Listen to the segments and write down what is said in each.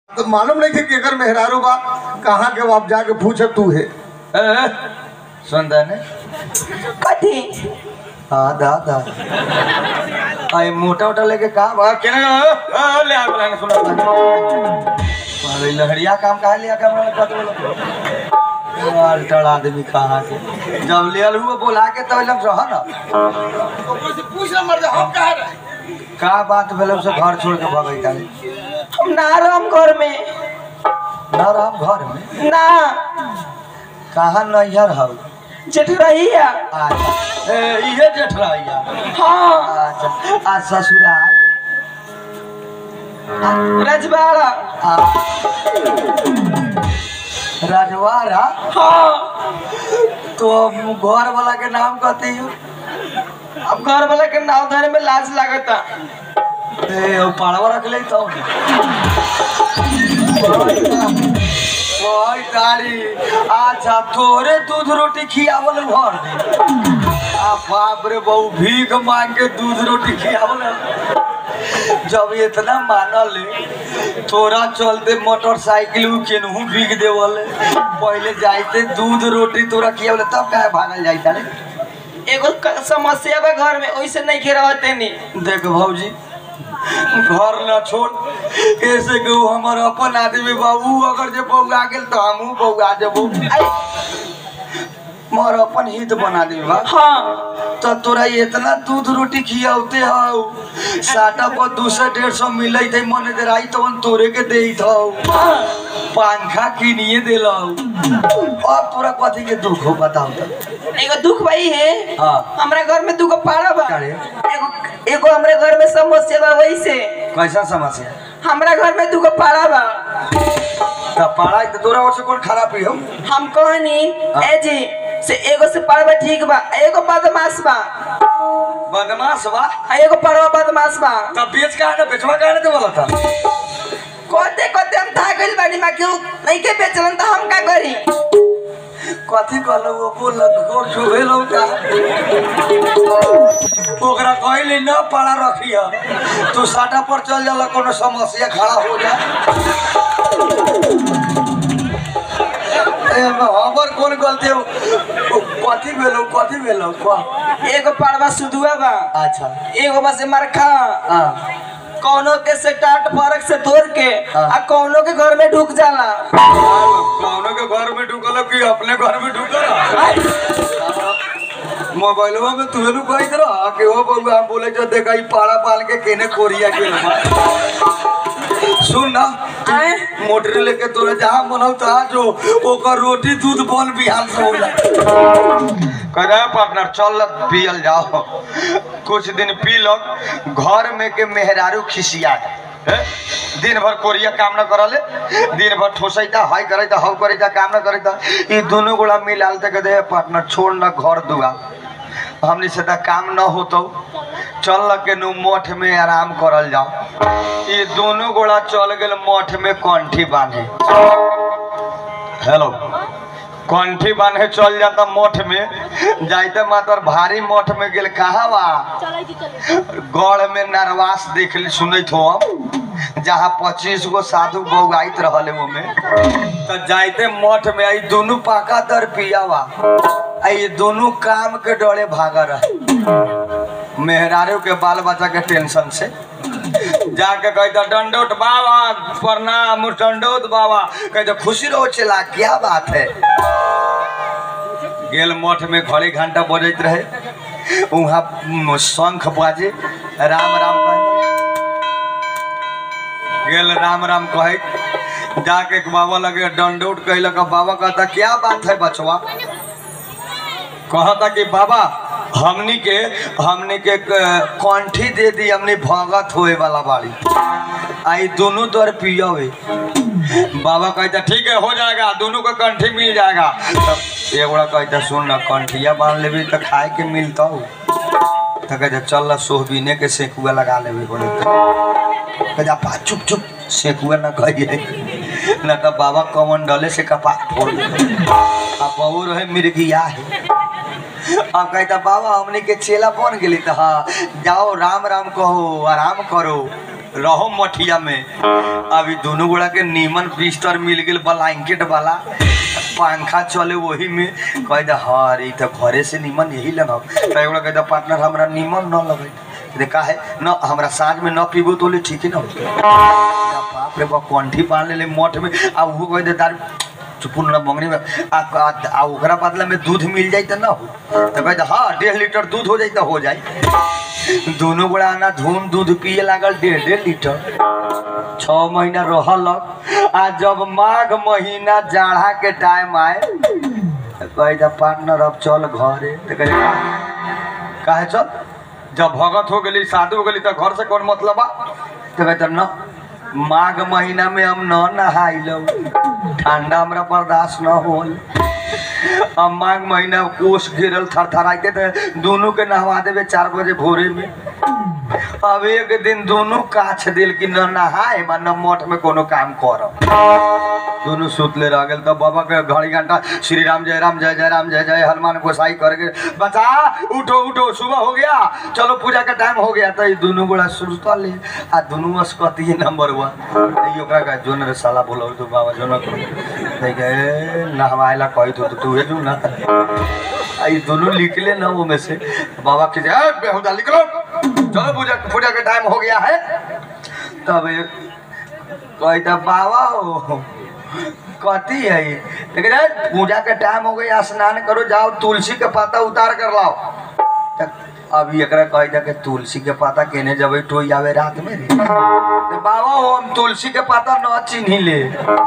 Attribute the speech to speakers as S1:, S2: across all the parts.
S1: तो मालूम नहीं थे कि अगर मेहरारू बा कहाँ के वो आप जाके पूछे तू है
S2: ए, सुनता ने
S3: कथी
S2: हाँ दा दा आई मोटा मोटा लेके का बा केने आ, ले आ बोला सुना अरे लहरिया काम कहा लिया काम वाला कत बोला यार टड़ आदमी कहाँ के जब ले हुआ बोला के तो लग रहा ना
S1: पूछ ना मर हम कहा रहे
S2: का बात भेल उसे घर छोड़ के भगई ताले
S3: हम ना रहम घर में
S2: ना राम घर में
S3: ना
S2: कहाँ नैहर हौ
S3: जेठरहिया
S2: अच्छा ए इहे जेठरैया
S3: हाँ
S2: अच्छा आ ससुराल
S3: रजवाड़ा
S2: आ रजवाड़ा
S3: हाँ
S2: तो घर वाला के नाम कहती हो
S3: अब घर वाला के नाव धरे में लाज लागता
S2: ए ओ पाड़वा रख ले तो ओए तारी अच्छा तोरे दूध रोटी खियावल घर दे आ बाप रे बहु भीख मांग के दूध रोटी खियावल जब इतना मानल तोरा चलते मोटरसाइकिल उ केनहू बिक देवल पहले जाइते दूध रोटी तोरा खियावल तब काहे भागल जाइता रे
S3: एगो क- समस्या बा घर में ओइसे नहीं के रहते नी
S2: देख भौजी घर न छोड़ ऐसे के उ हमर अपन आदमी बा उ अगर जे बौआ गेल तो हमहू बौआ जेबू मोर अपन हित बना दे बा
S3: हाँ
S2: तो तोरा इतना दूध रोटी खियावते हौ साटा पर दू सौ डेढ़ सौ मिलै थे मन दे राई तो तोरे के दे हौ
S3: हाँ
S2: पंखा किनिए देलौ अब तोरा कथी के दुख हो बताओ तो
S3: एगो दुख भाई है
S2: हाँ
S3: हमरा घर में दूगो पाड़ा बा
S2: का रे?
S3: एगो एगो हमरे घर में समस्या बा वैसे
S2: कैसा समस्या
S3: हमरा घर में दूगो पाड़ा बा
S2: तो पढ़ाई तो तोरा और से कौन खराब ही हो
S3: हम कहनी ए जी से एगो से पाड़वा ठीक बा एगो बदमाश बा
S2: बदमाश बा
S3: आ एगो पाड़वा बदमाश बा
S2: तब बेच का ना बेचवा का ना बोला था
S3: कोते कोते हम था गइल बानी मा क्यों नहीं के बेचलन तो हम का करी
S2: कथी कहलो वो बोल गोर छुबे लो का ओकरा कहले न पड़ा रखिया तू साटा पर चल जाला कोनो समस्या खड़ा हो जा ए हमर कौन गलती हो ओ, कथी भेलो कथी भेलो कह
S3: एगो पाड़वा सुदुआ बा
S2: अच्छा
S3: एगो बस मरखा
S2: हां
S3: कौनो के से टाट फरक से तोड़ के
S2: हाँ।
S3: आ कौनो के घर में ढुक जाला
S2: कौनो के घर में ढुकल कि अपने घर में ढुकल मोबाइलवा में तुहे नु कहत रह कि हो बउआ हम बोले जो देखा ई पाड़ा पाल के केने कोरिया के सुन ना
S3: आए?
S2: मोटरी लेके तोरे जहाँ मनौ तहाँ जो ओकर रोटी दूध बन बिहान से हो जाए कह रहे पार्टनर चल पियल जाओ कुछ दिन पी लो घर में के मेहरारू खिसिया हैं? दिन भर कोरिया काम न करले दिन भर ठोसैता हाई करैता हौ करैता काम न करैता ई दोनों गोड़ा मिलाल तक दे पार्टनर छोड़ न घर दुआ हमनी से त काम न होतो चल के नु मठ में आराम करल जाओ ई दोनों गोड़ा चल गेल मठ में कंठी बांधे हेलो कंठी बांधे चल जाता मठ में जाइते मातर भारी मठ में गेल कहा बा गढ़ में नरवास देख ली सुनत हो हम जहाँ पच्चीस गो साधु बौआइत रहले ओमे तो जाइते मठ में आई दोनों पाका दर पिया बा आ ये दोनों काम के डरे भागा रहे मेहरारू के बाल बच्चा के टेंशन से जाके कहता दंडोत बाबा प्रणाम दंडोत बाबा कहते खुशी रहो चला क्या बात है गेल मठ में घड़ी घंटा बजत रहे वहाँ शंख बाजे राम राम कहे गेल राम राम कहे जाके बाबा लगे दंडोत कहलक बाबा कहता क्या बात है बचवा कहता कि बाबा हमनी के हमनी के क- कंठी दे दी हमनी भगत होए वाला बाड़ी आई दोनों दर पियावे बाबा कहता ठीक है हो जाएगा दोनों का कंठी मिल जाएगा तब एगोड़ा कहता सुन ना कंठिया बांध लेबी तो खाए के मिलता हो तो कहता चल ला सोहबीने के सेकुआ लगा लेबे बोले कहता पा चुप चुप सेकुआ ना कहिए ना तो बाबा कमन डले से कपा फोड़ दे अब बहू रहे मिर्गिया है अब कहता बाबा हमने के चेला बन गेली तो हाँ जाओ राम राम कहो आराम करो रहो मठिया में अभी दोनों गोड़ा के नीमन बिस्तर मिल गेल ब्लैंकेट वाला पंखा चले वही में कह दे हर ई तो घरे से नीमन यही लगब तो एगोड़ा कह दे पार्टनर हमरा नीमन न लगे देखा है न हमरा साँझ में न पीबो तो ले ठीक है ना बाप रे बाप कंठी बांध ले मठ में आ वो कह दे तार चुपुन मंगनी में आ, आ, आ ओकरा बदला में दूध मिल जाई तो ना हो तो कहते हाँ डेढ़ लीटर दूध हो जाई तो हो जाई दोनों गोड़ा आना धूम दूध पिए लागल डेढ़ डेढ़ लीटर छः महीना रहलक आ जब माघ महीना जाड़ा के टाइम आए तो कहते पार्टनर अब चल घरे तो कहते काहे चल जब भगत हो गई शादी हो गई तो घर से कौन मतलब बा तो कहते न माघ महीना में हम न नहाइलो ठंडा हमरा बर्दाश्त न होल अब माघ महीना कोस गिरल थरथराइते थे दोनों के नहवा देवे चार बजे भोरे में अब एक दिन दोनों काछ दिल कि न नहाए मा न मठ में कोनो काम करब दोनों सुतले रह गेल तब बाबा के घड़ी घंटा श्री राम जय राम जय जय राम जय जय हनुमान गोसाई करके बचा उठो उठो सुबह हो गया चलो पूजा का टाइम हो गया तो ये दोनों गोड़ा सुतल ले आ दोनों अस्कती नंबर वन ये ओकरा का जोन रे साला बोलो तो बाबा जोन को नहीं गए नहवाएला कही तो तू है जो ना आ ये दोनों निकले ना वो में से बाबा के जाए बेहुदा निकलो चलो पूजा पूजा का टाइम हो गया है तब ये कहता बाबा हो कथी है ये? लेकिन यार, पूजा के टाइम हो गया स्नान करो जाओ तुलसी के पत्ता उतार कर लाओ त अभी एकरा कह दे के तुलसी के पत्ता केने जब टोई आवे रात में रे तो बाबा हो हम तुलसी के पत्ता न चिन्ही ले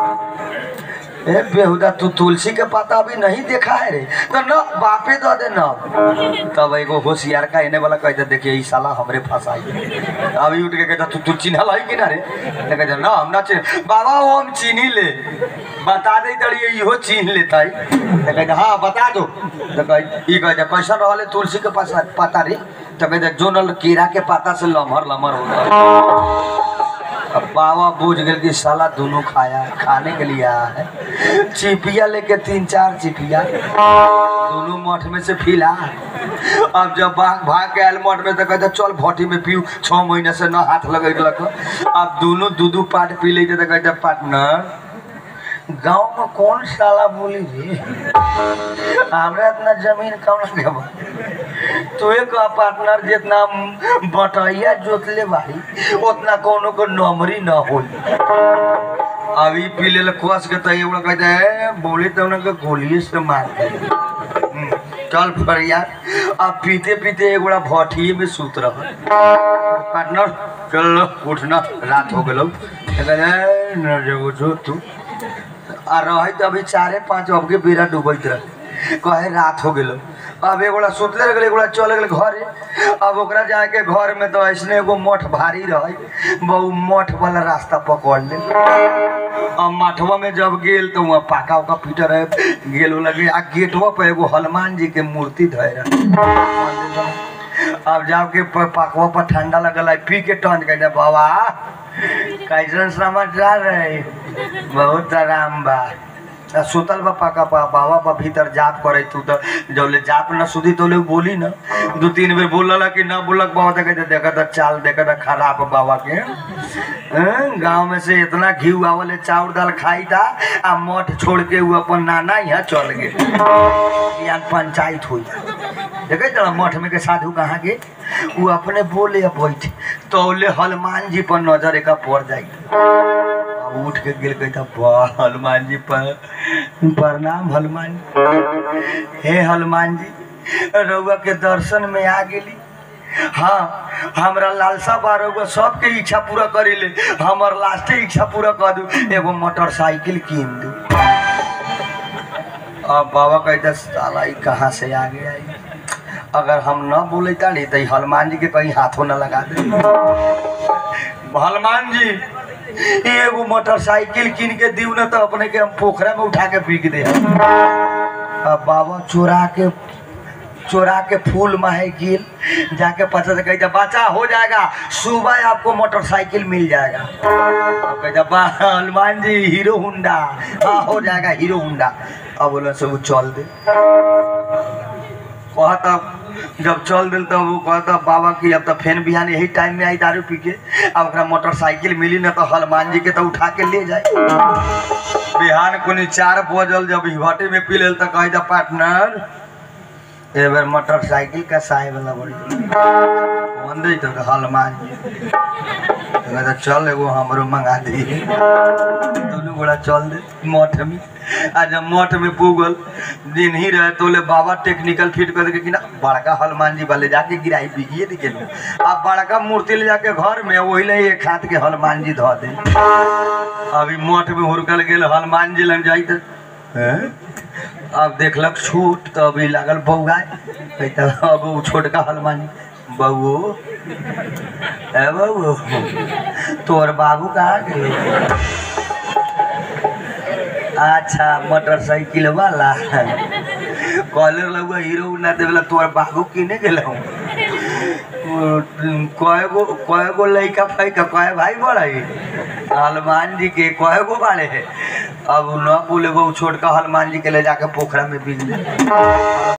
S2: ए बेहुदा तू तुलसी के पत्ता अभी नहीं देखा है रे तो न बापे दो दे न तब एगो होशियार का एने वाला कहते देखिए ई साला हमरे फंसाई अभी उठ के कहता तू तू चिन्हल है कि ना रे तो कहते ना हम ना चिन्ह बाबा वो हम चिन्ही ले बता दे तड़िए इहो चिन्ह लेता है तो कहते हाँ बता दो तो कह ई कहते कैसा रहले तुलसी के पास पता रे तो कहते जो नल कीड़ा के पत्ता से लमहर लमहर होता है अब बाबा बूझ गए कि साला दोनों खाया है खाने के लिए आया है चिपिया लेके तीन चार चिपिया दोनों मठ में से फिला अब जब भाग भाग के आयल मठ में तो कहते चल भट्टी में पीऊ छः महीने से न हाथ लगेलक अब दोनों दू दू पाट पी लेते तो कहते पार्टनर गांव में कौन साला बोली रे हमरा इतना जमीन कौन के बा तो एक पार्टनर जितना बटैया जोतले बारी उतना कोनो को नमरी न होई अभी पी ले कस के तो एगो कहते हैं बोले तो उनके गोलिए से मार दे हम्म, चल फरिया अब पीते पीते एगोड़ा भट्ठिए में सूत रह पार्टनर चल उठना रात हो गलो कहते हैं न जगो जो तू आ रहे तो अभी चारे पाँच अब के बेरा डूबैत रहे कहे रात हो गेलो अब एगोड़ा सुतले रह गेल एगोड़ा चल गेल घरे अब ओकरा जाके घर में तो ऐसने एगो मठ भारी रहे बहु मठ वाला रास्ता पकड़ ले अब मठवा में जब गेल तो वहाँ पाका उका पीटर रहे गेल लगे आ गेटवा पर एगो हनुमान जी के मूर्ति धरे रहे अब जाके प- पकवा पर ठंडा लगल है पी के टंच कहते बाबा कैसन समाचार है बहुत आराम बा आ सुतल बा पाका पा बाबा बा भीतर जाप करे तू तो जौले जाप न सुधी तो लोग बोली न दू तीन बेर बोलल कि न बोलक बाबा तो कहते देखा था चाल देखा था खराब बाबा के हैं? गांव में से इतना घी आवले चाउर दाल खाई था आ मठ छोड़ के वो अपन नाना यहाँ चल गए यहाँ पंचायत हुई देखे तो मठ में के साधु कहाँ के वो अपने बोले अब बैठ तो बोले हनुमान जी पर नजर एक पड़ जाए अब उठ के गेल कहता वाह हनुमान जी पर प्रणाम हनुमान जी हे हनुमान जी रउआ के दर्शन में आ गेली हाँ हमरा लालसा बा रउआ सबके इच्छा पूरा करी ले हमर लास्टे इच्छा पूरा कर दू एगो मोटरसाइकिल कीन दू अब बाबा कहता साला ई कहाँ से आ गया ई? अगर हम न बोले ताड़ी तो ई हनुमान जी के कहीं हाथों न लगा दे हनुमान जी ई एगो मोटरसाइकिल कीन के दीव न तो अपने के हम पोखरा में उठा के बिक दे अब बाबा चोरा के चोरा के फूल माहे गिल जाके पता से कहता बच्चा हो जाएगा सुबह आपको मोटरसाइकिल मिल जाएगा अब कहता बा हनुमान जी हीरो हुंडा हाँ हो जाएगा हीरो हुंडा अब बोला से वो चल दे कहता जब चल दिल तब वो कहता बाबा की अब तो फेन बिहान यही टाइम में आई दारू पी के अब ओकरा मोटरसाइकिल मिली ना तो हनुमान जी के तो उठा के ले जाए बिहान कुनी चार बजल जब हिवटे में पी लेल तो कह दा पार्टनर ए बेर मोटरसाइकिल का साई वाला बड़ी कौन दे तो हनुमान जी तो कहता चल एगो हमरो मंगा दी दोनों गोड़ा चल दे मठ में आ जब मठ में पुगल दिन ही रहे तो ले बाबा टेक्निकल फिट कर के कि ना बड़का हनुमान जी वाले जाके गिराई बिगिए दी गेल अब बड़का मूर्ति ले जाके घर में वही ले एक हाथ के हनुमान जी धो दे अभी मठ में हुरकल गेल हनुमान जी लग जाई तो हैं? अब देखलक छूट तो अभी लागल बौआ अब उ छोटका हनुमान जी बउओ ए बउओ तोर बाबू कहाँ गेल अच्छा मोटरसाइकिल वाला कॉलर लगुआ हीरो ना देवला तोर बाबू किने गेलौ कय गो कय गो लइका फैका कय भाई बड़ाई हनुमान जी के कय गो बाड़े अब न बोले वो छोटका हनुमान जी के ले जाके पोखरा में बीज दे